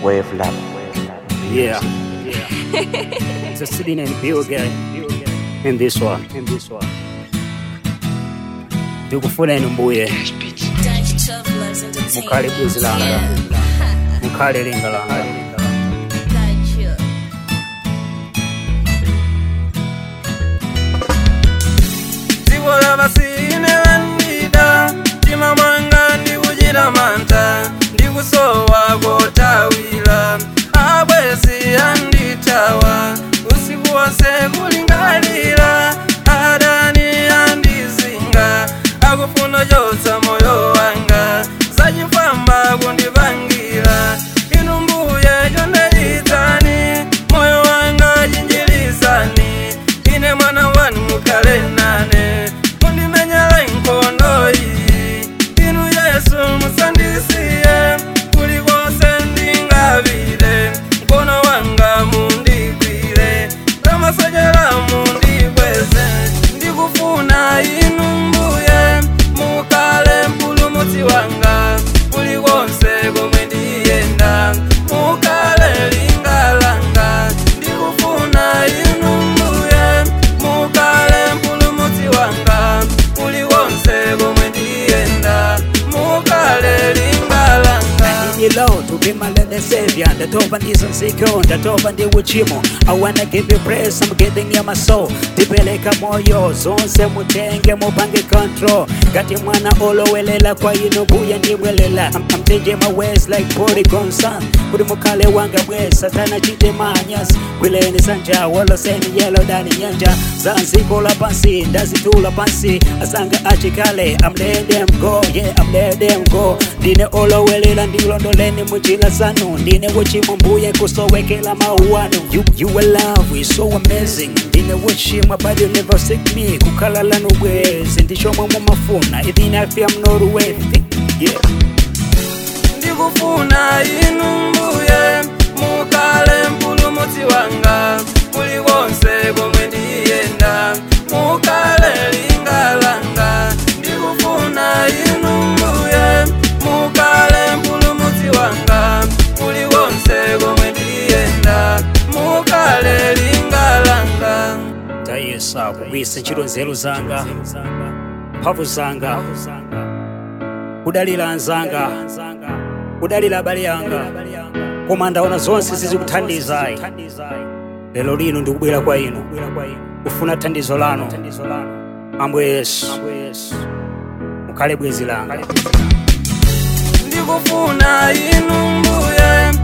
Wave Lab. Yeah. Just sitting and build again. In this one. In this one. ndikufuna inu mbuye mukhale bwenzi langa mukhale linga langa dziko lavasine vandida mtima mwanga ndikuchita mantha ndikusowa kotawira abwezi andithawa usiku wonse kulingalira adani andizinga akufuna chotsa moyo wanga zachifamba kundipangira inu mbuye chondeditsani moyo wanga chinjilisani ine mwana wanu mukhale nane mundimenyera nkhondo iyi inu yesu musandisiye kulikonse ndingapite mkono wanga mundigwire ramasojera mundikweze ndikufuna inu mbuye mukhale mpulumutsi wanga kulikonse komwe ndiyenda mukhale linga langa ndikufuna inu mbuye mukhale mpulumutsi wanga kulikonse komwe ndiyenda mukhale linga langa Hello, to be my Lord and Savior. Ndatopa ndizonsiko, ndatopa ndi uchimo. I wanna give you praise, I'm getting near my soul. Tipeleka moyo, zonse mutenge mupange control. Ngati mwana olowelela kwa ino buya ndibwelela. I'm, I'm changing my ways like polygon sun. Kuti mukhale wanga bwe, satana chite manyas. Kwileni sanja, woloseni yelo dani nyanja. Za nziko la pansi, ndazitula pansi. Asanga achikale, I'm letting them go, yeah, I'm letting them go. Ndine olowelela ndilondoleni muchila zanu. Ndine wochimwa mbuye kusowekela mauwanu. You, you are love, is so amazing. Ndine wochimwa but you never seek me. Kukhala lanu bwezi, ndishomwe mumafuna. Even if I'm not worthy, yeah. ndikufuna inu mbuye mukhale mpulumutsi wanga kulikonse komwe ndiyenda mukhale linga langa ndikufuna inu mbuye mukhale mpulumutsi wanga kulikonse komwe ndiyenda mukhale linga langa tayesa kubisa ntchito nzeru zanga mphamvu zanga kudalira anzanga kudalira abale anga koma ndaona zonse zizikuthandizayi lero lino ndikubwera kwa inu kufuna thandizo lanu ambuye yesu mukhale bwenzi langa ndikufuna inu mbuye